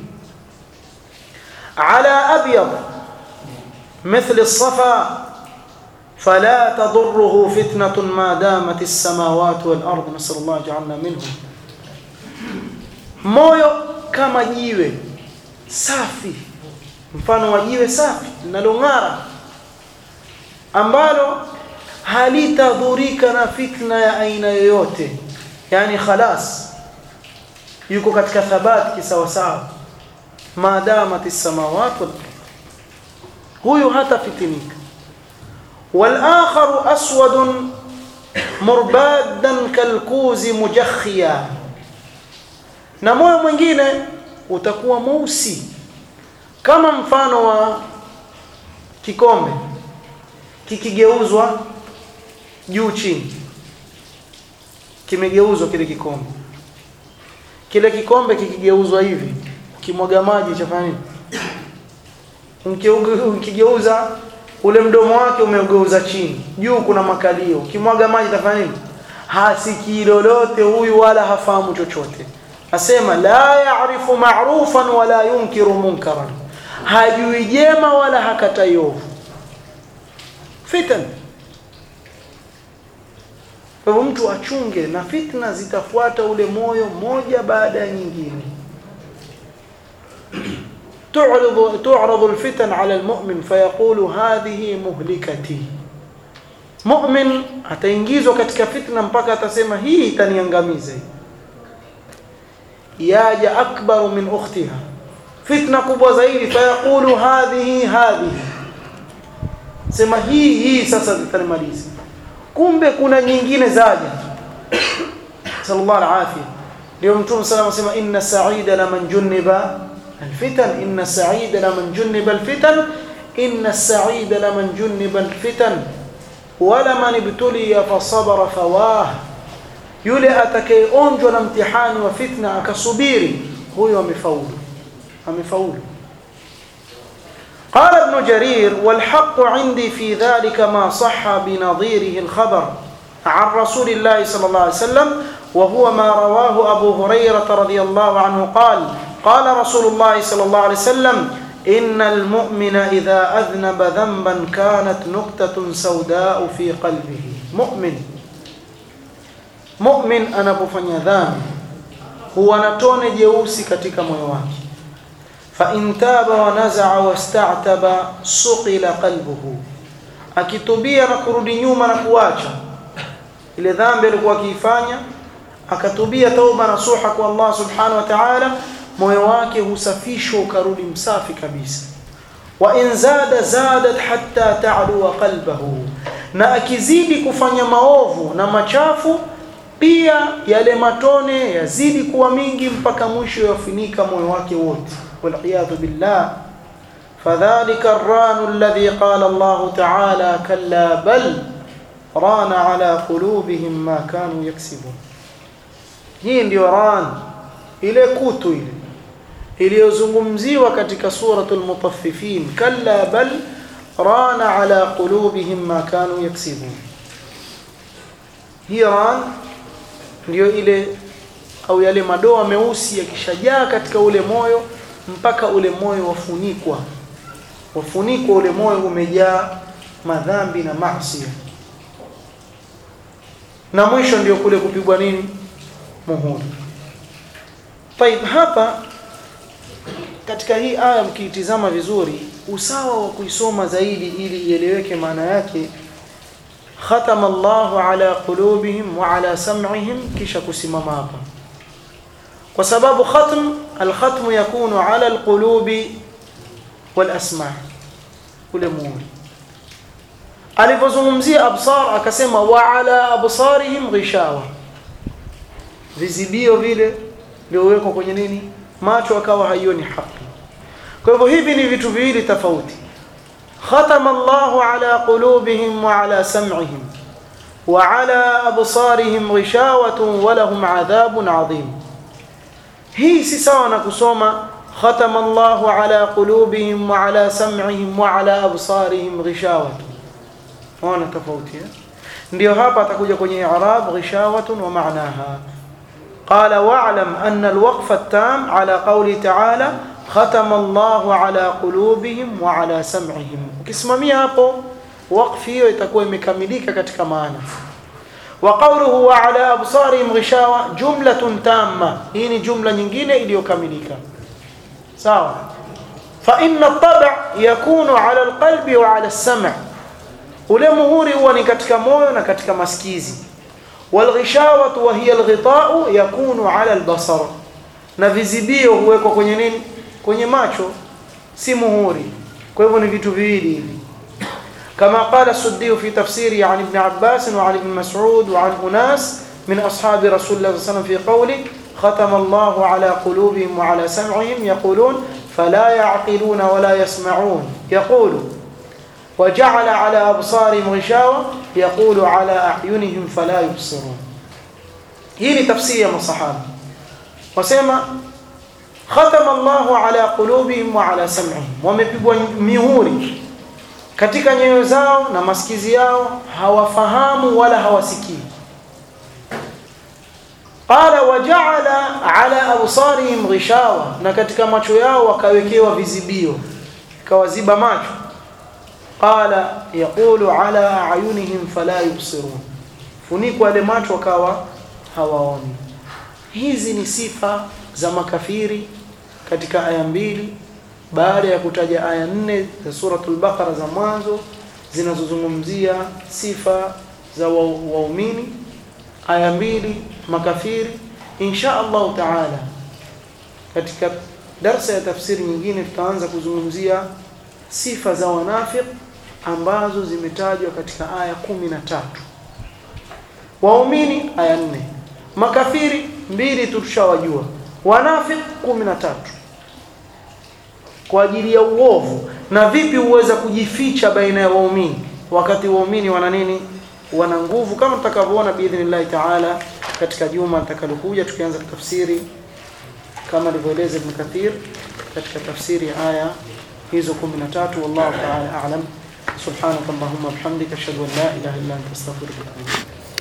ala abyad مثل الصفا فلا تضره فتنة ما دامت السماوات والأرض نسأل الله جعلنا منهم moyo kama jiwe safi mfano wa jiwe safi linalong'ara ambalo halitadhurika na fitna ya aina yoyote yani khalas yuko katika thabati kisawasawa maadamat as-samawat wal huyu hata fitinika والآخر أسود مربادا كالكوز مجخيا na moyo mwingine utakuwa mweusi kama mfano wa kikombe kikigeuzwa juu chini kimegeuzwa kile kikombe kile kikombe kikigeuzwa hivi ukimwaga maji chafanya nini ukigeuza ule mdomo wake umegeuza chini juu kuna makalio ukimwaga maji tafanya nini hasikii lolote huyu wala hafahamu chochote asema la ya'rifu ma'rufan wala yunkiru munkaran hajui jema wala hakatai ovu fitan kwa hivyo mtu achunge na fitna zitafuata ule moyo moja baada ya nyingine تعرض تعرض الفتن على المؤمن فيقول هذه مهلكتي مؤمن ataingizwa katika fitna mpaka atasema hii itaniangamiza yaja akbaru min ukhtiha fitna kubwa zaidi fayaqulu hadhihi hadhihi sema hii hii sasa itanimaliza kumbe kuna nyingine zaja sallallahu alaihi ndio mtume sallallahu alaihi wasallam inna sa'ida laman junniba الفتن إن السعيد لمن جنب الفتن إن السعيد لمن جنب الفتن ولمن ابتلي فصبر فواه yule atakayeonjwa na mtihani wa fitna akasubiri huyo amefaulu amefaulu قال ابن جرير والحق عندي في ذلك ما صح بنظيره الخبر عن رسول الله صلى الله عليه وسلم وهو ما رواه أبو هريرة رضي الله عنه قال قال رسول الله صلى الله عليه وسلم innal mu'mina idha adhnaba dhanban kanat nuqtatun sawda'u fi qalbihi mu'min mu'min anapofanya dhambi huwa na tone jeusi katika moyo wake fa in taba wa naza'a wasta'taba suqila qalbuhu akitubia na kurudi nyuma na kuacha ile dhambi alikuwa akiifanya akatubia tauba nasuha kwa Allah subhanahu wa ta'ala moyo wake husafishwa ukarudi msafi kabisa wa in zada zadat hatta ta'lu qalbahu na akizidi kufanya maovu na machafu pia yale matone yazidi kuwa mingi mpaka mwisho yafunika moyo wake wote waliyadhu billah فذلك الران الذي قال الله تعالى كلا بل ران على قلوبهم ما كانوا يكسبون hii ndio ran ile kutu ile iliyozungumziwa katika suratul mutaffifin kalla bal rana ala qulubihim ma kanu yaksibun hii ran ndio ile au yale madoa meusi yakishajaa katika ule moyo mpaka ule moyo wafunikwa wafunikwa ule moyo umejaa madhambi na maasi na mwisho ndio kule kupigwa nini muhuri طيب hapa katika hii aya mkiitizama vizuri usawa wa kuisoma zaidi ili ieleweke maana yake khatama Allahu ala qulubihim wa ala sam'ihim kisha kusimama hapa kwa sababu khatm alkhatm yakunu ala alqulubi wal asma' ule muhuri alipozungumzia absar akasema wa ala absarihim ghishawa vizibio vile viliowekwa kwenye nini macho akawa haioni haki kwa hivyo hivi ni vitu viwili tofauti khatama Allahu ala qulubihim wa ala sam'ihim wa ala absarihim ghishawatun wa lahum adhabun adhim hii si sawa na kusoma khatama Allahu ala qulubihim wa ala sam'ihim wa ala absarihim ghishawatun ona tofauti ndio hapa atakuja kwenye i'rab ghishawatun wa ma'naha قال واعلم أن الوقف التام على قوله تعالى ختم الله على قلوبهم وعلى سمعهم ukisimamia hapo waqfi hiyo itakuwa imekamilika katika maana wa qawluhu wa ala absarihim ghishawa jumlatun tamma hii ni jumla nyingine iliyokamilika sawa fa inna at-tab' yakunu ala al-qalbi wa ala as-sam' ule muhuri huwa ni katika moyo na katika masikizi والغشاوة وهي الغطاء يكون على البصر na vizibio huwekwa kwenye nini kwenye macho si muhuri kwa hivyo ni vitu viwili hivi kama qala suddi fi tafsiri an ibn abbas wa an ibn mas'ud wa an unas min ashabi rasulullah sallallahu alayhi wasallam fi qawli khatama allah ala qulubihim wa ala sam'ihim yaqulun fala ya'qiluna wa la yasma'un yaqulu وجعل على أبصارهم غشاوة يقول على أعينهم فلا يبصرون هي تفسير من الصحابة وسمى ختم الله على قلوبهم وعلى سمعهم wamepigwa mihuri katika nyoyo zao na masikizi yao hawafahamu wala hawasikii qala waja'ala ala absarihim ghishawa na katika macho yao wakawekewa vizibio kawaziba macho qala yaqulu ala ayunihim fala yubsirun funikwa yale macho wakawa hawaoni hizi ni sifa za makafiri katika aya mbili baada ya kutaja aya nne za suratul baqara za mwanzo zinazozungumzia sifa za waumini aya mbili makafiri insha Allah taala katika darsa ya tafsiri nyingine tutaanza kuzungumzia sifa za wanafiq ambazo zimetajwa katika aya kumi na tatu waumini aya nne makafiri mbili tushawajua wanafiq kumi na tatu kwa ajili ya uovu na vipi huweza kujificha baina ya waumini wakati waumini wana nini wana nguvu kama tutakavyoona biidhnillahi taala katika juma litakalokuja tukianza tafsiri kama alivyoeleza Ibn Kathir katika tafsiri ya aya hizo 13 wallahu ta'ala a'lam subhanakallahumma bihamdika ashhadu an la ilaha illa anta astaghfiruka wa atubu